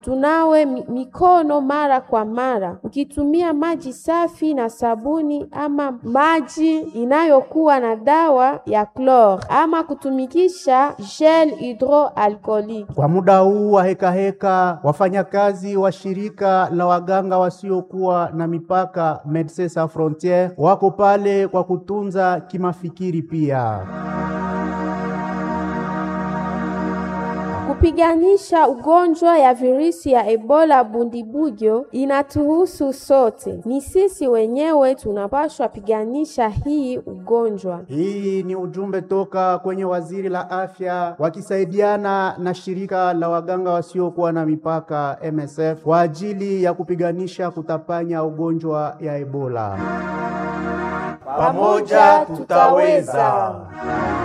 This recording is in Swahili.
Tunawe mi- mikono mara kwa mara ukitumia maji safi na sabuni ama maji inayokuwa na dawa ya klor ama kutumikisha gel hydroalcoolique. Kwa muda huu wa hekaheka, wafanyakazi wa shirika la waganga wasiokuwa na mipaka Medecins Sans Frontieres wako pale kwa kutunza kimafikiri pia. Kupiganisha ugonjwa ya virusi ya Ebola Bundibugyo inatuhusu sote. Ni sisi wenyewe tunapaswa piganisha hii ugonjwa. Hii ni ujumbe toka kwenye waziri la afya wakisaidiana na shirika la waganga wasiokuwa na mipaka MSF kwa ajili ya kupiganisha kutapanya ugonjwa ya Ebola. Pamoja tutaweza.